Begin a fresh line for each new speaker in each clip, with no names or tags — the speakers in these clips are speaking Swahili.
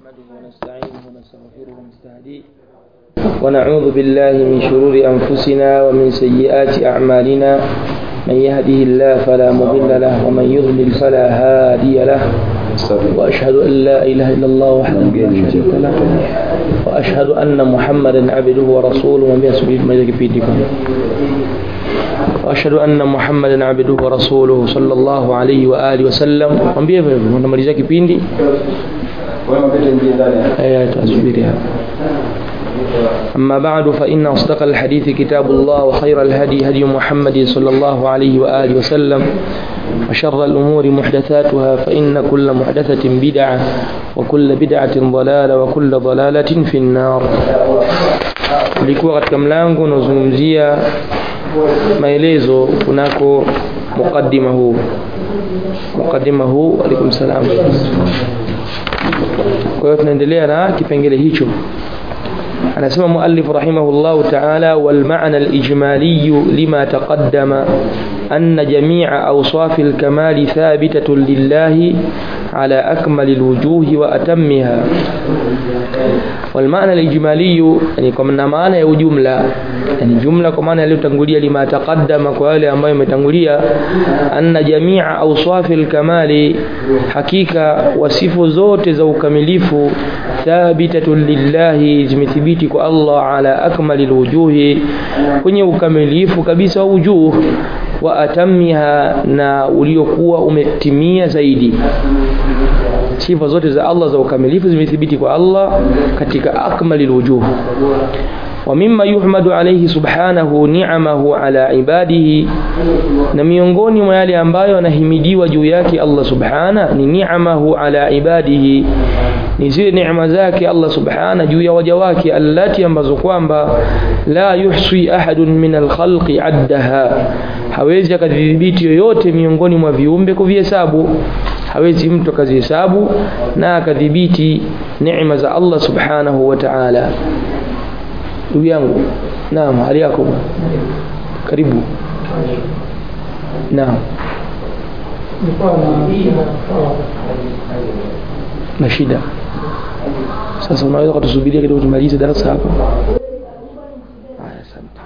نحمده ونستعينه ونستغفره ونستهديه ونعوذ بالله من شرور أنفسنا ومن سيئات أعمالنا من يهده الله فلا مضل له ومن يضلل فلا هادي له وأشهد أن لا إله إلا الله وحده لا شريك له وأشهد أن محمدا عبده ورسوله ومن سبيل ما يكفيكم وأشهد أن محمدا عبده ورسوله صلى الله عليه وآله وسلم mwambie hivyo hivyo tunamalizia kipindi aya tuasubiri hapa أما بعد فإن أصدق الحديث كتاب الله وخير الهدي هدي محمد صلى الله عليه وآله وسلم وشر الأمور محدثاتها فإن كل محدثة بدعة وكل بدعة ضلالة وكل ضلالة في النار ulikuwa katika mlango unaozungumzia maelezo kunako mukaddima huu mukaddima huu alaikum salam kwa hiyo tunaendelea na kipengele hicho anasema muallif rahimahullahu ta'ala wal ma'na al ijmali lima taqaddama أن جميع أوصاف الكمال ثابتة لله على أكمل الوجوه وأتمها والمعنى الإجمالي يعني كما معنى يو جملة يعني جملة كما يلتنقلية لما تقدم كوالي أما يمتنقلية أن جميع أوصاف الكمال حقيقة وصف زوت زو كمليف ثابتة لله زمثبيتك الله على أكمل الوجوه كن ukamilifu kabisa wujuh wa atamiha na uliokuwa umetimia zaidi sifa zote za Allah za ukamilifu zimethibiti kwa Allah katika akmalil wujuh wa mimma yuhmadu alayhi subhanahu ni'amahu ala ibadihi na miongoni mwa yale ambayo anahimidiwa juu yake Allah subhana ni ni'amahu ala ibadihi ni zile neema zake Allah subhana juu ya waja wake allati ambazo kwamba la yuhsi ahadun min alkhalqi addaha hawezi akadhibiti yoyote miongoni mwa viumbe kuvihesabu hawezi mtu akazihesabu na akadhibiti neema za Allah subhanahu wa ta'ala ndugu yangu naam hali yako karibu naam na shida sasa unaweza kutusubiria kidogo tumalize darasa hapa haya asante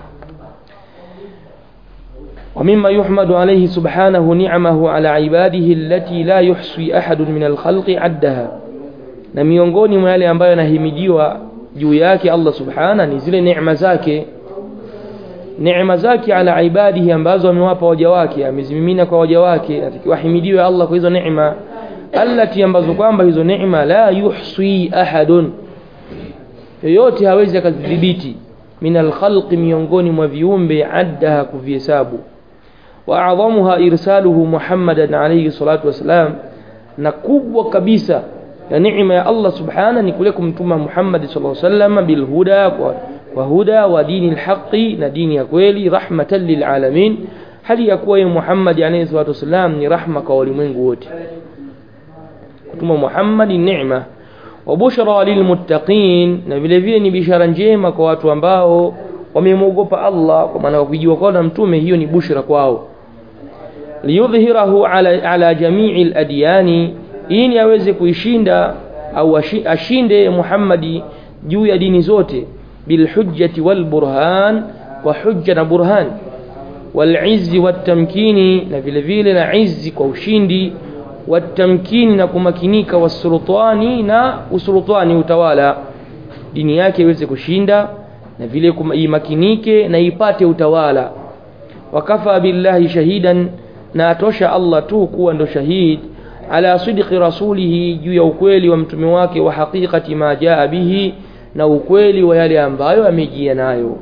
ومما يحمد عليه سبحانه نعمه على عباده التي لا يحصي أحد من الخلق عدها na miongoni mwa yale ambayo yanahimidiwa juu yake Allah subhana ni zile neema zake neema zake ala ibadihi ambazo amewapa waja wake amezimimina kwa waja wake atakiwahimidiwe Allah kwa hizo neema allati ambazo kwamba hizo neema la yuhsi ahadun yoyote hawezi akadhibiti min alkhalqi miongoni mwa viumbe addaha kuvihesabu wa adhamuha irsaluhu Muhammadan alayhi salatu wasalam na kubwa kabisa ya neema ya Allah subhana ni kule kumtuma Muhammad sallallahu alayhi wasallam bil huda kwa, kwa huda wa dini alhaqi na dini ya kweli rahmatan lil alamin hali ya kuwa Muhammad alayhi salatu wasalam ni rahma kwa walimwengu wote kutuma Muhammad ni neema wa bushra lilmuttaqin na vile vile ni bishara njema kwa watu ambao wamemwogopa Allah kwa maana kujua kwa na mtume hiyo ni bushra kwao liyudhhirahu ala, ala jamii aladiyani ili aweze kuishinda au ashinde Muhammadi juu ya dini zote bilhujjati walburhan kwa hujja na burhan wal'izzi watamkini na vile vile na izzi kwa ushindi watamkini na kumakinika wasultani na usultani utawala dini yake iweze kushinda na vile imakinike na ipate utawala wakafa billahi shahidan na atosha Allah tu kuwa ndo shahid ala sidqi rasulihi juu ya ukweli wa mtume wake wa haqiqati ma jaa bihi na ukweli wa yale ambayo amejia nayo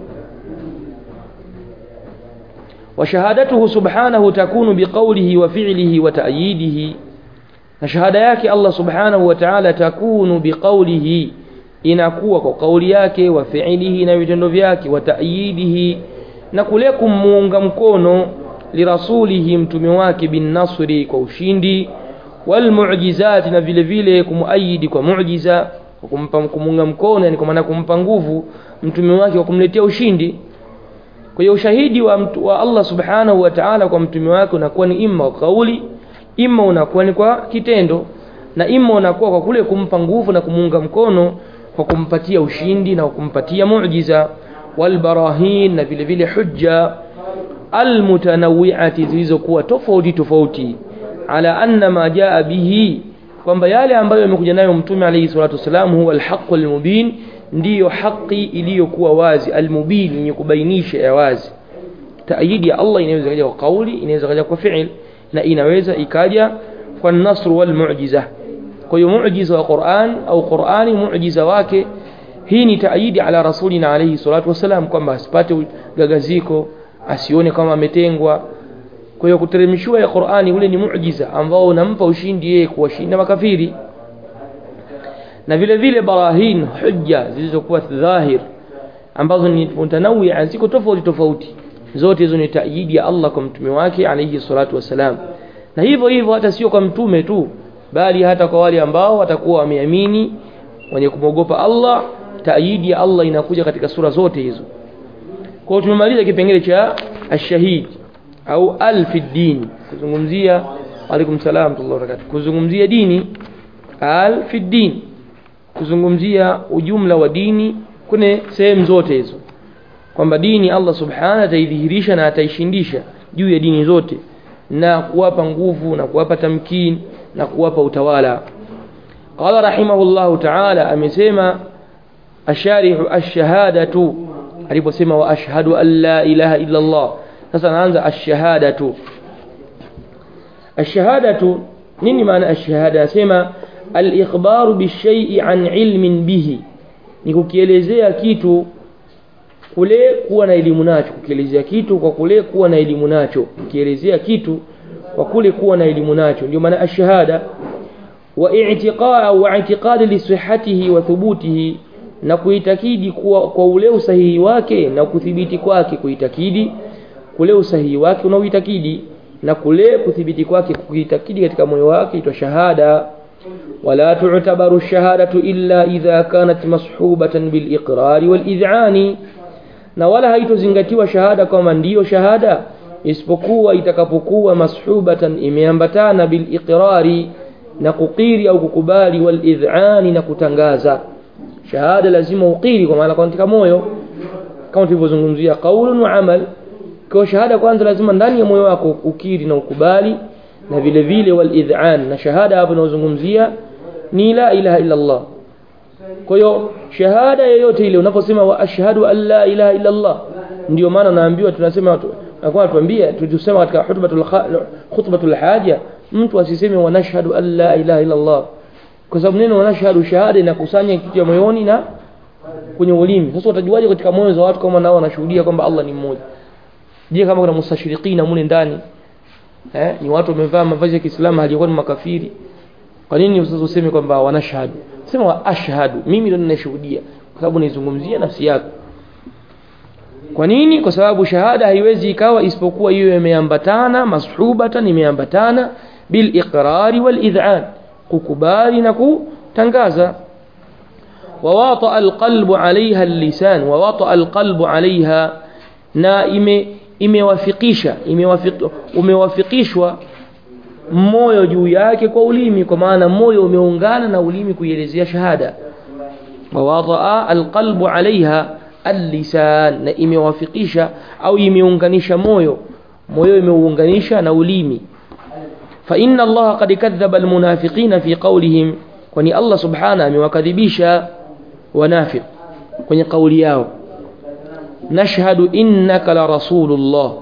وشهادته سبحانه تكون بقوله وفعله وتأييده na shahada yake Allah subhanahu wa ta'ala takunu biqaulihi inakuwa kwa kauli yake wa fi'lihi na vitendo vyake wa ta'yidihi na kule kumuunga mkono lirasulihi mtume wake bin nasri kwa ushindi wal mu'jizat na vile vile kumuayidi kwa muujiza kumpa kumuunga mkono yani kwa maana kumpa nguvu mtume wake kwa kumletea ushindi kwa hiyo ushahidi wa, mtu, wa Allah subhanahu wa ta'ala kwa mtume wake unakuwa ni imma kwa kauli imma unakuwa ni kwa kitendo na ima unakuwa kwa kule kumpa nguvu na kumuunga mkono kwa kumpatia ushindi na kumpatia muujiza walbarahin na vile vile hujja almutanawiati zilizokuwa tofauti tofauti ala anna ma jaa bihi kwamba yale ambayo yamekuja nayo mtume alayhi salatu wasalam huwa alhaqu almubin ndiyo haki iliyokuwa wazi almubin yenye kubainisha ya wazi taayidi ya Allah inaweza kaja kwa kauli inaweza kaja kwa fi'il na inaweza ikaja kwa nasr wal mu'jiza kwa hiyo muujiza wa Qur'an au Qur'ani muujiza wake hii ni taayidi ala rasulina alayhi salatu wasalam kwamba asipate gagaziko asione kama ametengwa kwa hiyo kuteremshiwa ya Qur'ani ule ni muujiza ambao unampa ushindi yeye kuwashinda makafiri na vile vile barahin hujja zilizokuwa dhahir ambazo ni mutanawia ziko tofauti tofauti zote hizo ni taayidi ya Allah kwa mtume wake alayhi salatu wasalam na hivyo hivyo hata sio kwa mtume tu bali hata kwa wale ambao watakuwa wameamini wenye kumwogopa Allah taayidi ya Allah inakuja katika sura zote hizo kwa hiyo tumemaliza kipengele cha ashahid au al fi din kuzungumzia alaikum salam wa barakatuh kuzungumzia dini al fi din kuzungumzia ujumla wa dini kwenye sehemu zote hizo kwamba dini Allah subhanahu ataidhihirisha na ataishindisha juu ya dini zote na kuwapa nguvu na kuwapa tamkin na kuwapa utawala qala rahimahullahu ta'ala amesema asharihu ash-shahadatu aliposema wa ashhadu an la ilaha illa Allah sasa naanza ash-shahadatu ash-shahadatu nini maana ash-shahada asema al-ikhbaru bishay'i an ilmin bihi ni kukielezea kitu kule kuwa na elimu nacho kukielezea kitu kwa kule kuwa na elimu nacho kukielezea kitu kwa kule kuwa na elimu nacho ndio maana ash-shahada wa i'tiqaa wa i'tiqad li sihhatihi wa thubutihi na kuitakidi kuwa kwa ule usahihi wake na kuthibiti kwake kuitakidi kule usahihi wake unaoitakidi na kule kuthibiti kwake kuitakidi katika moyo wake itwa shahada wala tu'tabaru shahadatu illa idha kanat mashubatan bil iqrari wal id'ani na wala haitozingatiwa shahada kama ndiyo shahada isipokuwa itakapokuwa mashubatan imeambatana bil iqrari na kukiri au kukubali wal id'ani na kutangaza shahada lazima ukiri kwa maana katika moyo kama tulivyozungumzia qaulun wa amal kwa shahada kwanza lazima ndani ya moyo wako ukiri na ukubali na vile vile wal id'an na shahada hapo tunazungumzia ni la ilaha illa Allah kwa hiyo shahada yoyote ile unaposema wa ashhadu an la ilaha illa Allah ndio maana naambiwa tunasema nakuwa tuambia tulisema katika khutbatul khutbatul haja mtu asiseme wa nashhadu an la ilaha illa Allah kwa sababu neno wanashhadu shahada inakusanya kitu ya moyoni na kwenye ulimi sasa utajuaje katika moyo za watu kama nao wanashuhudia kwamba Allah ni mmoja je kama kuna mustashirikina mule ndani eh ni watu wamevaa mavazi ya Kiislamu haliyokuwa ni makafiri kwa nini sasa useme kwamba wanashhadu sema wa ashhadu mimi ndio ninashuhudia kwa sababu nizungumzia nafsi yako kwa nini kwa sababu shahada haiwezi ikawa isipokuwa hiyo imeambatana mashubatan imeambatana bil iqrari wal id'an kukubali na kutangaza wawata alqalbu alaiha lisan wawata alqalbu alaiha na ime imewafikisha umewafikishwa moyo juu yake kwa ulimi kwa maana moyo umeungana na ulimi kuielezea shahada wawata alqalbu alaiha allisan na imewafikisha au imeunganisha moyo moyo imeuunganisha na ulimi فإن الله قد كذب المنافقين في قولهم kwani Allah subhana amewakadhibisha wanafiq kwenye kauli yao nashhadu innaka la rasulullah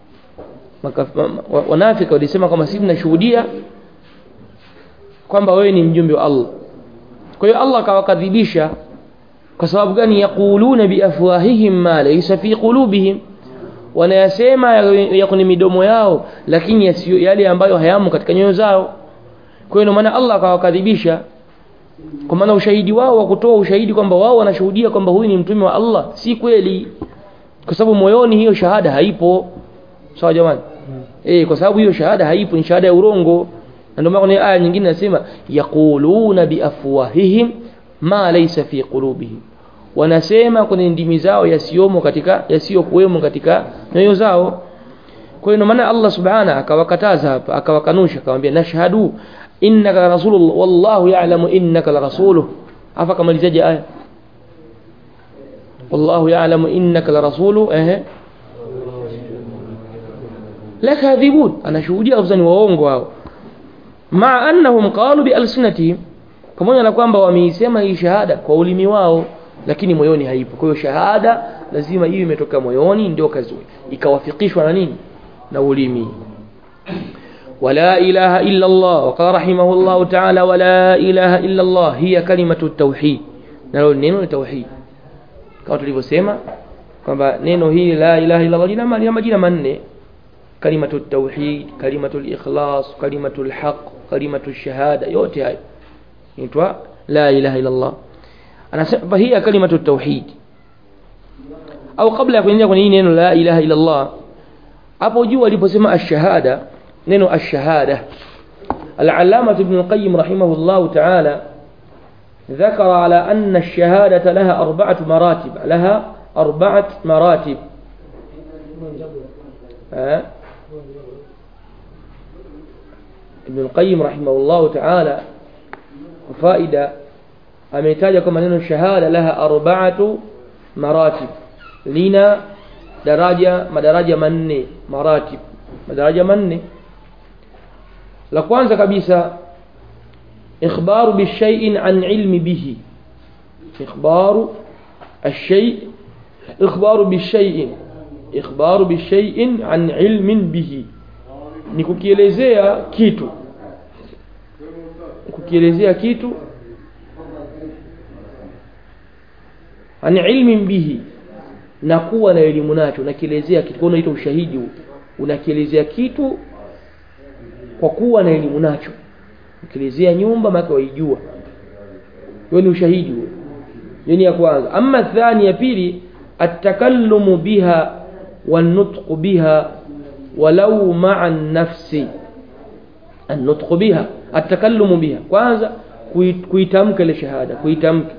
wanafiki walisema kama sisi tunashuhudia kwamba wewe ni mjumbe wa Allah kwa hiyo Allah akawakadhibisha kwa sababu gani yaquluna biafwahihim ma laysa fi qulubihim wanayasema ya kwenye midomo yao lakini yasiyo yale ambayo hayamo katika nyoyo zao kwa hiyo maana Allah akawakadhibisha kwa maana ushahidi wao wa kutoa ushahidi kwamba wao wanashuhudia kwamba huyu ni mtume wa Allah si kweli kwa sababu moyoni hiyo shahada haipo sawa jamani hmm. eh kwa sababu hiyo shahada haipo ni shahada ya urongo na ndio maana aya nyingine nasema yaquluna biafwahihim ma laysa fi qulubihim wanasema kwenye ndimi zao yasiyomo katika yasiyokuwemo katika nyoyo zao kwa hiyo maana Allah subhana akawakataza hapa akawakanusha akamwambia nashhadu innaka la rasulullah wallahu ya'lamu innaka la rasuluh afa kamalizaje aya wallahu ya'lamu innaka la rasuluh ehe la kadhibun anashuhudia kabisa ni waongo hao maa annahum qalu bi alsinatihim pamoja na kwamba wameisema hii shahada kwa ulimi wao lakini moyoni haipo kwa hiyo shahada lazima iwe imetoka moyoni ndio kazi ikawafikishwa na nini na ulimi ولا إله إلا الله وقال رحمه الله تعالى ولا إله إلا الله هي كلمة التوحيد نلو neno التوحيد kama tulivyosema kwamba neno hili la ilaha illa Allah lina lina majina manne kalimatu tauhid kalimatu ikhlas kalimatu alhaq kalimatu shahada yote hayo inaitwa la ilaha illa Allah anasema hiya kalimatu tauhid au kabla ya kuingia kwenye hii neno la ilaha illa Allah hapo juu aliposema ash-shahada neno ash-shahada al-allama ibn al-qayyim rahimahullah ta'ala ذكر على أن الشهادة لها أربعة مراتب لها أربعة مراتب أه؟ ابن القيم رحمه الله تعالى فائدة ametaja kwamba neno shahada laha arba'atu maratib lina daraja madaraja manne maratib madaraja manne la kwanza kabisa ikhbaru bishai'in an ilmi bihi ikhbaru الشيء إخبار بالشيء إخبار بالشيء عن علم به ni kukielezea kitu kukielezea kitu an ilmin bihi na kuwa na elimu nacho unakielezea kitu kwa unaita ushahidi huu unakielezea kitu kwa kuwa na elimu nacho ukielezea nyumba maana waijua hiyo ni ushahidi huo hiyo ni ya kwanza ama thani ya pili atakalumu biha والنطق بها ولو مع النفس النطق بها التكلم بها kwanza kuitamka ile shahada kuitamka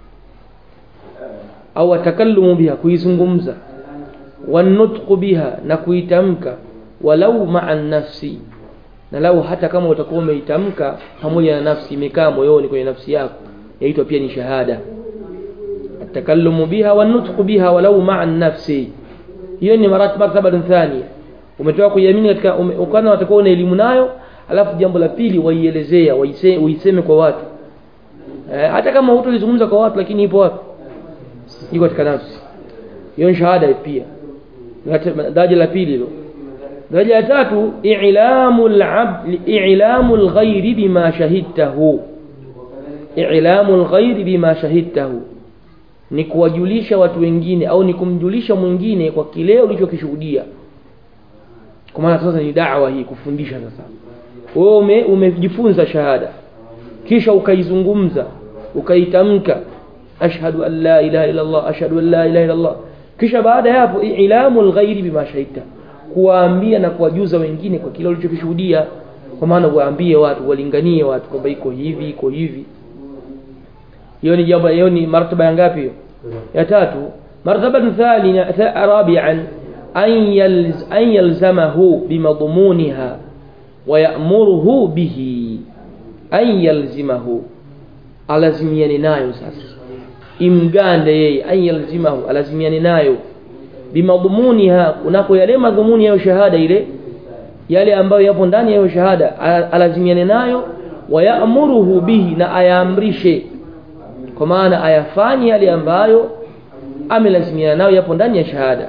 au atakalumu biha kuizungumza wanutqu biha na kuitamka walau maa nafsi na lau hata kama utakuwa umeitamka pamoja na nafsi imekaa moyoni kwenye nafsi yako yaitwa pia ni shahada atakalumu biha wanutqu biha walau maa nafsi hiyo ni martaba thania umetoka kuiamini katika ukana watakuwa una elimu nayo alafu jambo la pili waielezea uiseme kwa watu eh, hata kama hutolizungumza kwa watu lakini ipo wapi iko katika nafsi hiyo ni shahada pia daraja la pili hilo daraja la tatu i'lamu al-abd i'lamu al-ghayri bima shahidtahu i'lamu al-ghayri bima shahidtahu ni kuwajulisha watu wengine au ni kumjulisha mwingine kwa kile ulichokishuhudia kwa maana sasa ni da'wa hii kufundisha sasa wewe ume, umejifunza shahada kisha ukaizungumza ukaitamka ashhadu an la ilaha illa Allah ashhadu an la ilaha illa Allah kisha baada ya hapo ilamu alghairi bima shahidta kuwaambia na kuwajuza wengine kwa kile ulichokishuhudia kwa maana waambie watu walinganie watu kwamba iko hivi iko hivi hiyo ni jambo hiyo ni martaba ya ngapi hiyo ya tatu martaba thania rabi'an an yalz an yalzamahu bimadmuniha wa ya'muruhu bihi an yalzimahu alazimiane nayo sasa imgande yeye an yalzimahu alazimiane nayo bimadmuniha kunako yale madhumuni ya shahada ile yale ambayo yapo ndani ya shahada alazimiane nayo wa ya'muruhu bihi na ayaamrishe kwa maana ayafanye yale ambayo amelazimiana nayo yapo ndani ya shahada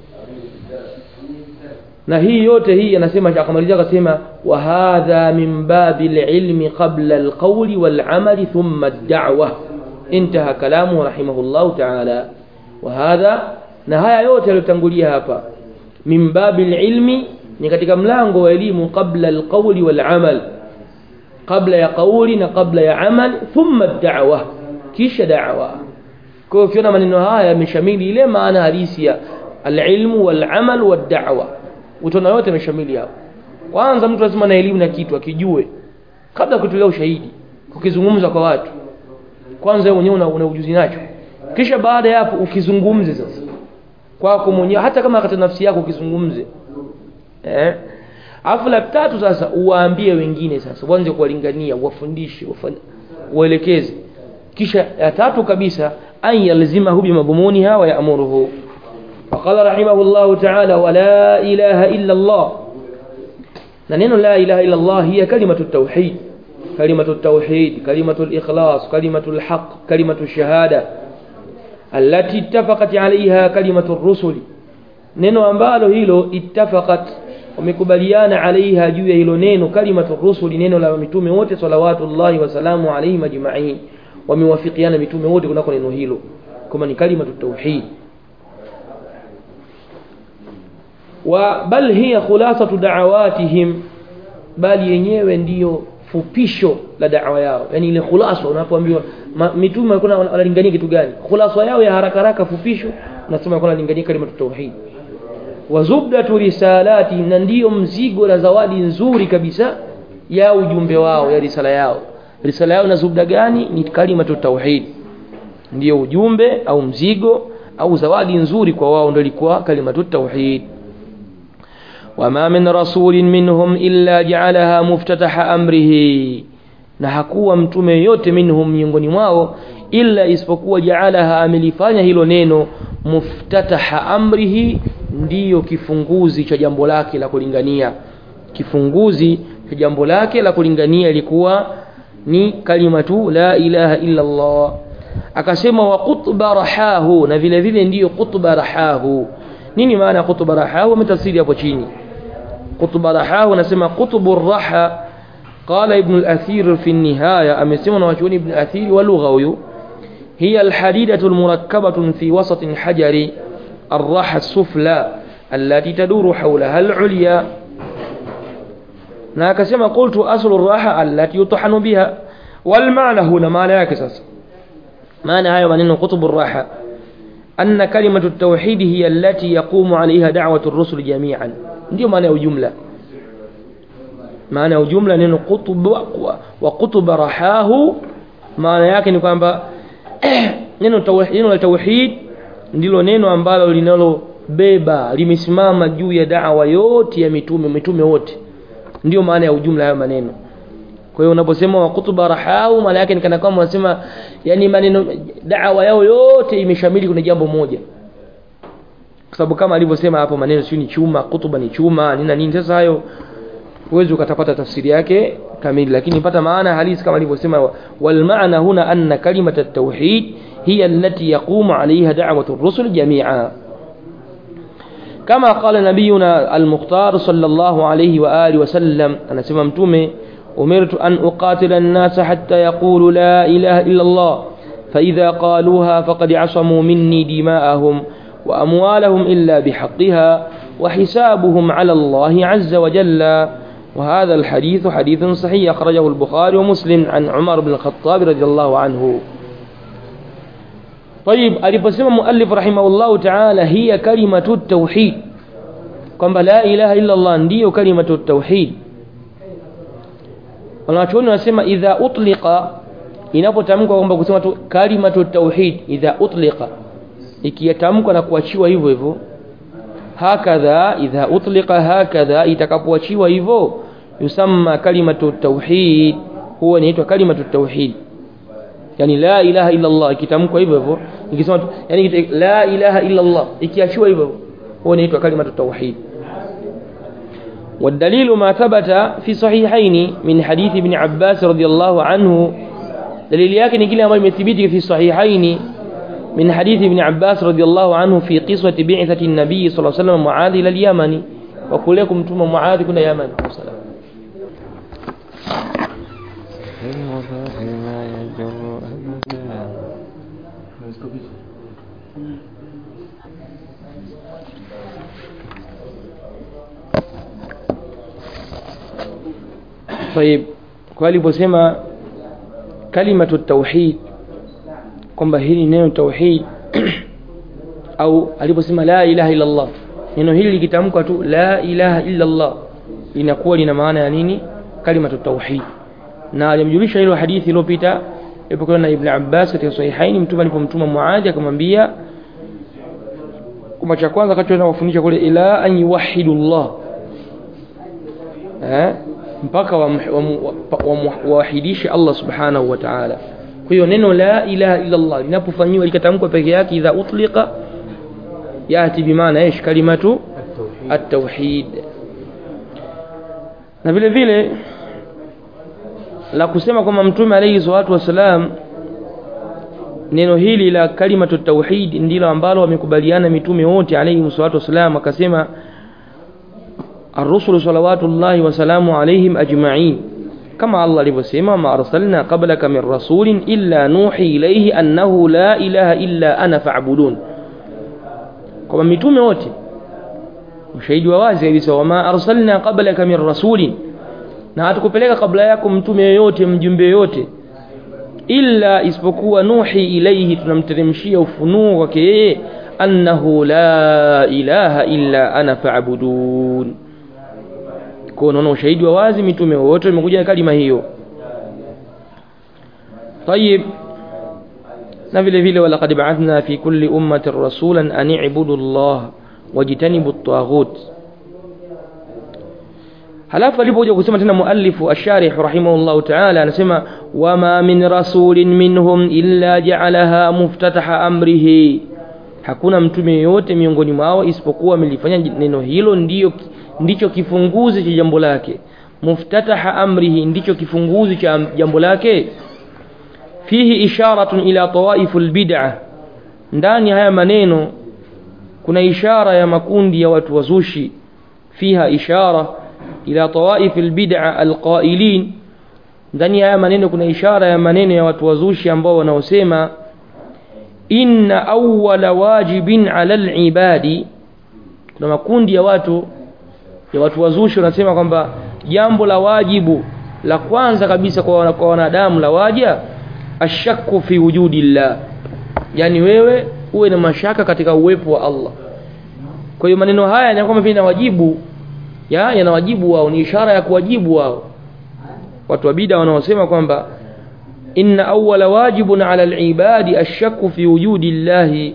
na hii yote hii anasema akamalizia akasema wa hadha min babi ilmi qabla alqawli wal'amali thumma ad-da'wa intaha kalamu rahimahullah ta'ala wa hadha na haya yote yaliyotangulia hapa min babi ilmi ni katika mlango wa elimu qabla alqawli wal'amal qabla ya qawli na qabla ya amal thumma ad-da'wa kisha da'wa kwa hiyo ukiona maneno haya yameshamili ile maana halisi ya alilmu walamal wad'awa utaona yote yameshamili hapo kwanza mtu lazima na elimu na kitu akijue kabla kutolea ushahidi ukizungumza kwa watu kwanza wewe mwenyewe una, una ujuzi nacho kisha baada ya hapo ukizungumze sasa kwako mwenyewe hata kama katika nafsi yako ukizungumze eh alafu la tatu sasa uwaambie wengine sasa uanze kuwalingania uwafundishe uwaelekeze kisha ya tatu kabisa an yalzimahu bimadhmuniha wa ya'muruhu وقال رحمه الله تعالى ولا إله إلا الله ننين لا إله إلا الله هي كلمة التوحيد كلمة التوحيد كلمة الإخلاص كلمة الحق كلمة الشهادة التي اتفقت عليها كلمة الرسل neno ambalo hilo ittafaqat wamekubaliana alaiha juu ya hilo neno kalimatu rusuli neno la mitume wote salawatullahi wasalamu alaihim ajmain wamewafikiana mitume wote kunako neno hilo kama ni kalimatu tauhid wa bal hiya khulasatu da'awatihim bali yenyewe ndiyo fupisho la da'wa yao yani ile khulasa unapoambiwa mitume walikuwa wanalingania kitu gani khulasa yao ya haraka haraka fupisho unasema walikuwa wanalingania kalimatu tauhid wa zubdatu risalati na ndiyo mzigo na zawadi nzuri kabisa ya ujumbe wao ya risala yao risala yao na zubda gani ni kalimatu tauhid ndiyo ujumbe au mzigo au zawadi nzuri kwa wao ndio ilikuwa kalimatu tauhid وما من رسول منهم إلا جعلها مفتتح أمره na hakuwa mtume yote minhum miongoni mwao illa isipokuwa jaalaha amelifanya hilo neno muftataha amrihi ndiyo kifunguzi cha jambo lake la kulingania kifunguzi cha jambo lake la kulingania ilikuwa ni kalimatu la ilaha illa Allah akasema wa qutba rahahu na vile vile ndiyo qutba rahahu nini maana qutba rahahu ametafsiri hapo chini qutba rahahu anasema qutbu raha قال ابن الأثير في النهاية أمسيما وشون ابن الأثير ولغوي هي الحديدة المركبة في وسط الحجر الراحة السفلى التي تدور حولها العليا ناكسما قلت أصل الراحة التي يطحن بها والمعنى هنا ما لا يكسس معنى هاي من قطب الراحة أن كلمة التوحيد هي التي يقوم عليها دعوة الرسل جميعا ndio maana ya ujumla maana ya ujumla neno qutub wa qutub rahahu maana yake ni kwamba neno tauhid neno la tauhid ndilo neno ambalo linalobeba limesimama juu ya da'wa yote ya mitume mitume wote ndio maana ya ujumla hayo maneno kwa hiyo unaposema wa kutuba rahahu maana yake ni kana kwamba unasema yani maneno da'wa yao yote imeshamili kuna jambo moja kwa sababu kama alivyosema hapo maneno sio ni chuma kutuba ni chuma nini na nini sasa hayo huwezi ukatapata tafsiri yake kamili lakini pata maana halisi kama alivyosema wal maana huna anna kalimat at-tauhid hiya allati yaqumu alayha da'watu ar-rusul jami'a كما قال نبينا المختار صلى الله عليه وآله وسلم أنا سمع متومي أمرت أن أقاتل الناس حتى يقولوا لا إله إلا الله فإذا قالوها فقد عصموا مني دماءهم وأموالهم إلا بحقها وحسابهم على الله عز وجل وهذا الحديث حديث صحيح أخرجه البخاري ومسلم عن عمر بن الخطاب رضي الله عنه طيب aliposema muallif rahimahullahu ta'ala hiya kalimatu tauhid kwamba la ilaha illa Allah ndiyo kalimatu tauhid wanachuoni wanasema idha utliqa inapotamkwa kwamba kusema tu kalimatu tauhid idha utliqa ikiyatamkwa na kuachiwa hivyo hivyo hakadha idha utliqa hakadha itakapoachiwa hivyo yusamma kalimatu tauhid huwa inaitwa kalimatu tauhid yani la ilaha illa Allah ikitamkwa hivyo hivyo ikisema yani la ilaha illa Allah ikiachiwa hivyo huwa inaitwa kalimatu tauhid والدليل ما ثبت في صحيحين من حديث ابن عباس رضي الله عنه دليل yake ni kile ambacho imethibiti في صحيحين من حديث ابن عباس رضي الله عنه في قصة بعثة النبي صلى الله عليه وسلم معاذ إلى اليمن وكلكم ثم معاذ كنا يمن السلام
ما يجر أبدا
طيب kwa aliposema kalimatu tauhid kwamba hili neno tauhid au aliposema la ilaha illa Allah neno hili likitamkwa tu la ilaha illa Allah linakuwa lina maana ya nini kalimatu tauhid na alimjulisha hilo hadithi iliyopita ilipokuwa na Ibn Abbas katika sahihaini mtume alipomtuma Muadh akamwambia kwamba cha kwanza akachoenda kufundisha kule ila an yuwahidu Allah eh, mpaka wawahidishe Allah subhanahu wa ta'ala kwa hiyo neno la ilaha illa Allah linapofanyiwa likatamkwa peke yake idha utliqa yati bimaana ish kalimatu at-tauhid na vile vile la kusema kwamba mtume alayhi salatu wasalam neno hili la kalimatu tauhid ndilo ambalo wamekubaliana mitume wote alayhi salatu wasalam akasema الرسل صلوات الله وسلامه عليهم أجمعين كما الله alivyosema ما أرسلنا قبلك من رسول إلا نوحي إليه أنه لا إله إلا أنا فاعبدون kwamba mitume wote ushahidi wa wazi kabisa wama arsalna qablaka min rasulin na hatukupeleka kabla yako mtume yoyote mjumbe yoyote illa isipokuwa nuhi ilaihi tunamteremshia ufunuo kwake yeye annahu la ilaha illa ana fa'budun kwa unaona ushahidi wa wazi mitume wote wamekuja na kalima hiyo طيب na vile vile walaqad ba'athna fi kulli ummatin rasulan an i'budu Allah wajtanibu at-taghut halafu alipokuja kusema tena muallifu ash-sharih rahimahullah ta'ala anasema wama min rasulin minhum illa ja'alaha muftataha amrihi hakuna mtume yote miongoni mwao isipokuwa amelifanya neno hilo ndiyo ndicho kifunguzi cha jambo lake muftataha amrihi ndicho kifunguzi cha jambo lake fihi isharatun ila tawaifu albid'a ndani haya maneno kuna ishara ya makundi ya watu wazushi fiha ishara ila tawaif albid'a alqailin ndani haya maneno kuna ishara ya maneno ya watu wazushi ambao wanaosema inna awwala wajibin ala alibadi kuna makundi ya watu ya watu wazushi wanasema kwamba jambo la wajibu la kwanza kabisa kwa kwa wanadamu la waja ashakku fi wujudillah yani wewe uwe na mashaka katika uwepo wa Allah kwa hiyo maneno haya ni kwamba vile wajibu ya yanawajibu wao ni ishara ya kuwajibu wao watu wa bid'a wanaosema kwamba inna awwala wajibun ala al-ibadi ashakku fi wujudillahi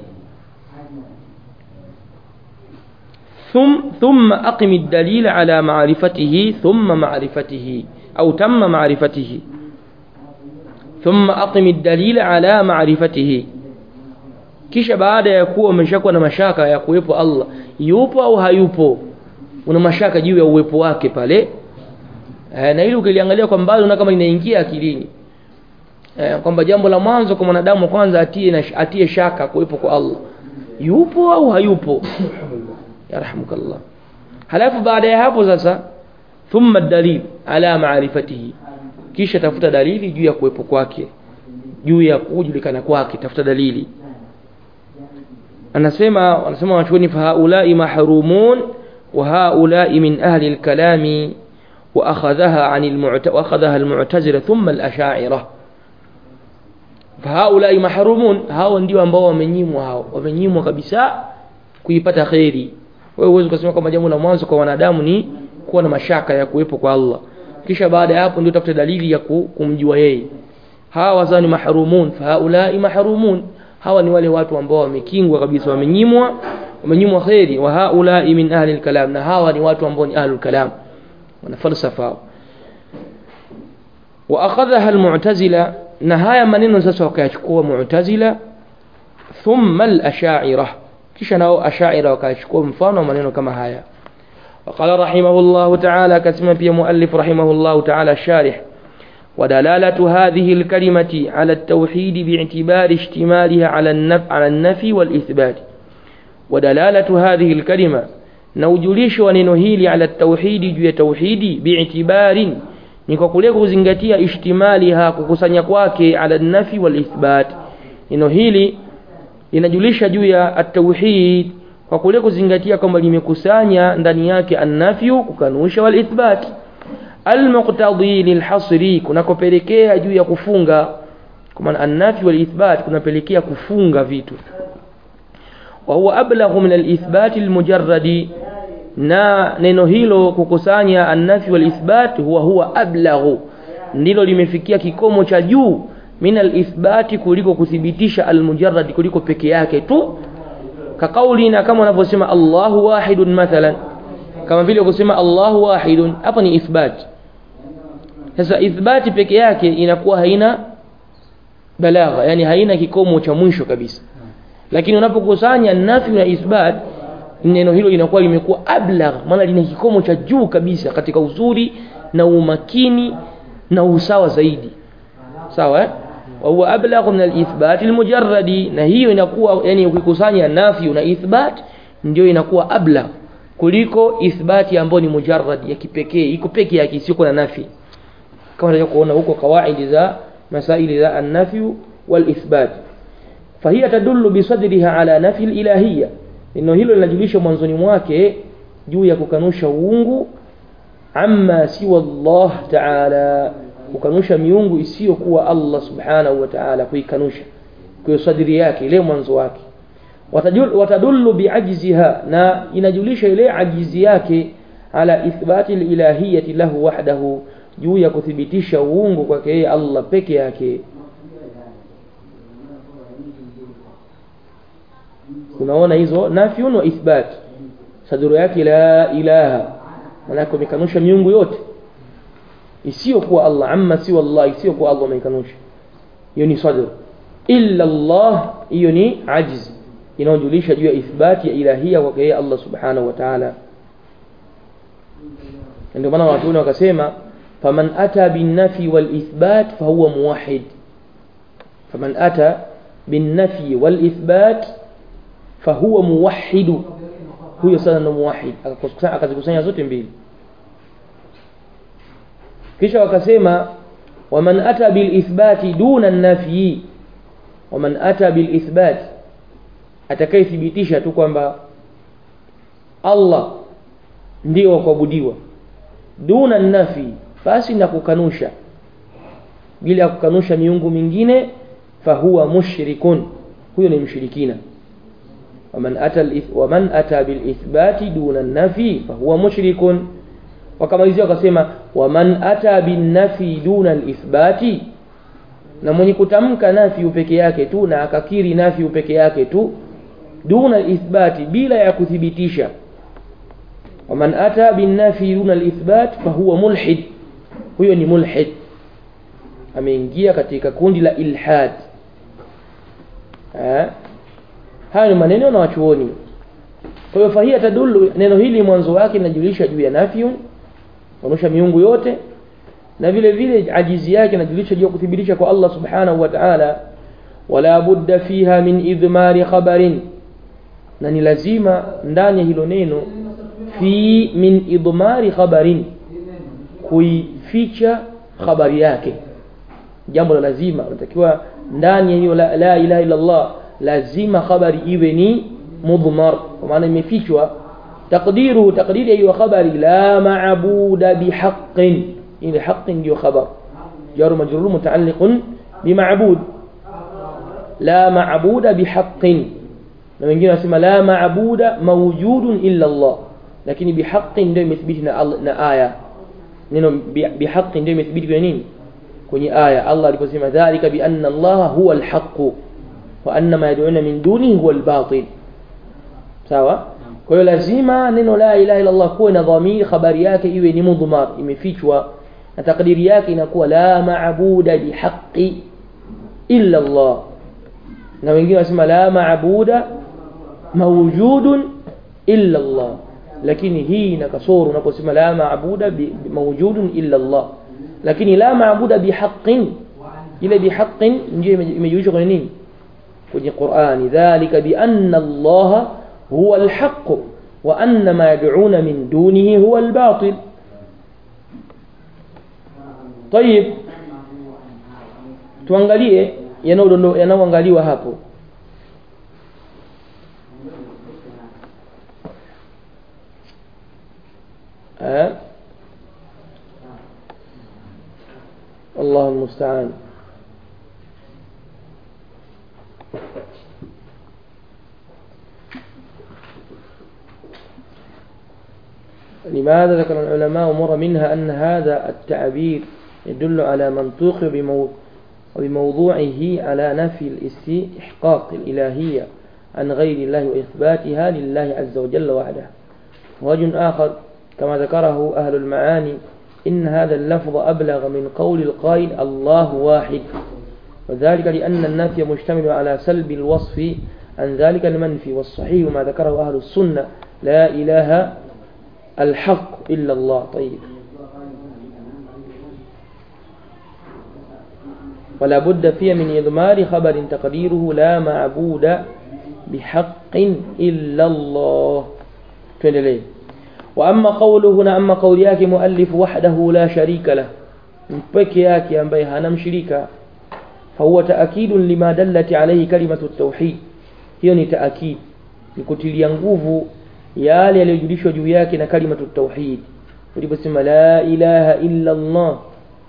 ثم ثم أقم الدليل على معرفته ثم معرفته أو تم معرفته ثم أقم الدليل على معرفته kisha baada ya kuwa umeshakuwa na mashaka ya kuwepo Allah yupo au hayupo una mashaka juu ya uwepo wake pale e, na ili ukiliangalia kwa mbali una kama linaingia akilini e, kwamba jambo la mwanzo kwa mwanadamu kwanza atie na, atie shaka kuwepo kwa Allah yupo au hayupo yarhamukallah halafu baada ya hapo sasa thumma dalil ala maarifatihi kisha tafuta dalili juu ya kuwepo kwake juu ya kujulikana kwake tafuta dalili anasema wanasema wachuoni fa haulai mahrumun wa haulai min ahli alkalami wa akhadhaha an almu'ta wa akhadhaha almu'tazila thumma alasha'ira fa haulai mahrumun hao ndio ambao wamenyimwa hao wamenyimwa kabisa kuipata khairi wewe uweze kusema kwamba jambo la mwanzo kwa wanadamu ni kuwa na mashaka ya kuwepo kwa Allah kisha baada ya hapo ndio tafute dalili ya kumjua yeye hawa wazani mahrumun fa haulai mahrumun hawa ni wale watu ambao wamekingwa kabisa wamenyimwa wamenyimwa khairi wa haulai min ahli alkalam na hawa ni watu ambao ni ahli alkalam wana falsafa wa akhadhaha almu'tazila na haya maneno sasa wakayachukua mu'tazila thumma al-ash'ariyah kisha nao ash'ariyah wakachukua mfano maneno kama haya وقال رحمه الله تعالى كسم في مؤلف رحمه الله تعالى الشارح ودلالة هذه الكلمة على التوحيد باعتبار اشتمالها على النفي, على النفي والإثبات ودلالة هذه الكلمة نوجليش وننهيل على التوحيد جي توحيد باعتبار نكوكوليك زنغتيا اشتمالها كوكسانيا kwake على النفي والإثبات neno hili linajulisha juu ya at-tauhid kwa kule kuzingatia kwamba limekusanya ndani yake annafyu kukanusha wal ithbat almuqtadi lilhasri kunakopelekea juu ya kufunga kwa maana annafyu wal ithbat kunapelekea kufunga vitu wa huwa ablaghu min alithbat almujarradi na neno hilo kukusanya annafyu wal ithbat huwa huwa ablaghu ndilo limefikia kikomo cha juu min alithbati kuliko kuthibitisha almujarrad kuliko peke yake tu kakaulina kama wanavyosema Allahu wahidun mathalan kama vile kusema Allahu wahidun hapa ni ithbat sasa ithbati peke yake inakuwa haina balagha yani haina kikomo cha mwisho kabisa lakini unapokusanya nafi na ithbat neno hilo linakuwa limekuwa ablagh maana lina kikomo cha juu kabisa katika uzuri na umakini na usawa zaidi sawa eh wa huwa ablagh min al-ithbat al-mujarradi na hiyo inakuwa yani ukikusanya nafi na ithbat ndio inakuwa ablagh kuliko ithbati ambayo ni mujarrad ya kipekee iko peke yake isiyo na nafi kama unaweza kuona huko kawaidi za masaili za an-nafi wal-ithbat fahiya tadullu bisadriha ala nafi al-ilahiyya neno hilo linajulisha mwanzoni mwake juu ya kukanusha uungu amma siwa Allah ta'ala kukanusha miungu isiyokuwa Allah subhanahu wa ta'ala kuikanusha kwa sadri yake ile mwanzo wake watadullu biajziha na inajulisha ile ajizi yake ala ithbati ilahiyati lahu wahdahu juu ya kuthibitisha uungu kwake yeye Allah peke yake unaona hizo nafyun wa ithbat sadru yake la ilaha maana umekanusha miungu yote isiyokuwa Allah amma siwa Allah isiyokuwa Allah umekanusha hiyo ni sadr illa Allah hiyo ni ajiz inayojulisha juu ya ithbati ya ilahia kwake yeye Allah subhanahu wa ta'ala ndio maana watu wakasema faman ata bin nafi wal ithbat fahuwa muwahhid faman ata bin nafi wal ithbat fahuwa muwahhidu huyo sana ndo muwahhid akazikusanya zote mbili kisha wakasema waman ata bil ithbati duna an-nafyi waman ata bil ithbati atakayethibitisha tu kwamba Allah ndio wa kuabudiwa duna nafi basi na kukanusha bila ya kukanusha miungu mingine fahuwa mushrikun huyo ni mshirikina waman ata waman ata bil ithbati duna nafi fahuwa mushrikun wakamalizia wakasema waman ata bin nafi duna al ithbati na mwenye kutamka nafi peke yake tu na akakiri nafi peke yake tu duna ithbati bila ya kuthibitisha waman ata binnafi duna alithbat fahuwa mulhid huyo ni mulhid ameingia katika kundi la ilhad eh haya ni maneno na wachuoni kwa hiyo fahia tadullu neno hili mwanzo wake linajulisha juu ya nafyun kuonyesha miungu yote na vile vile ajizi yake inajulisha juu ya kuthibitisha kwa Allah subhanahu wa ta'ala wala budda fiha min idmari khabarin na ni lazima ndani ya hilo neno fi min idmari khabarin kuificha habari yake jambo la lazima unatakiwa ndani ya hiyo la, la ilaha illa Allah lazima habari iwe ni mudmar kwa maana imefichwa taqdiruhu taqdiri ya hiyo habari la maabuda bihaqqin ile haqqin ndio khabar jar majrur mutaalliqun bima'bud la maabuda bihaqqin na wengine wanasema la maabuda mawjudun illa Allah lakini bihaqqin ndio imethibiti na, na aya neno bihaqqin ndio imethibiti kwenye nini kwenye aya Allah aliposema dhalika bi anna Allah huwa alhaq wa anna ma yad'una min dunihi huwa albatil sawa kwa hiyo lazima neno la ilaha illa Allah kuwe na dhamiri habari yake iwe ni mudhmar imefichwa na takdiri yake inakuwa la maabuda bihaqqi illa Allah na wengine wanasema la maabuda mawjudun illa Allah lakini hii ina kasoro unaposema la maabuda mawjudun illa Allah lakini la maabuda bihaqqin ile bihaqqin ndio imejulishwa kwenye nini kwenye Qur'ani dhalika bi anna Allah huwa alhaq wa anna ma yad'una min dunihi huwa albatil طيب tuangalie yanayoangaliwa hapo أه؟ الله المستعان لماذا ذكر العلماء أمور منها أن هذا التعبير يدل على منطوق بمو وبموضوعه على نفي الاستحقاق الإلهية عن غير الله وإثباتها لله عز وجل وحده وجه آخر كما ذكره أهل المعاني إن هذا اللفظ أبلغ من قول القائل الله واحد وذلك لأن النفي مشتمل على سلب الوصف عن ذلك المنفي والصحيح ما ذكره أهل السنة لا إله الحق إلا الله طيب ولا بد فيه من إضمار خبر تقديره لا معبود بحق إلا الله تندلي وأما قوله هنا أما قول ياك مؤلف وحده لا شريك له mpeke yake ambaye hana mshirika fahuwa taakidun lima dallat alayhi kalimatu tauhid hiyo ni taakid ni kutilia nguvu yale yaliyojulishwa juu yake na kalimatu tauhid uliposema la ilaha illa Allah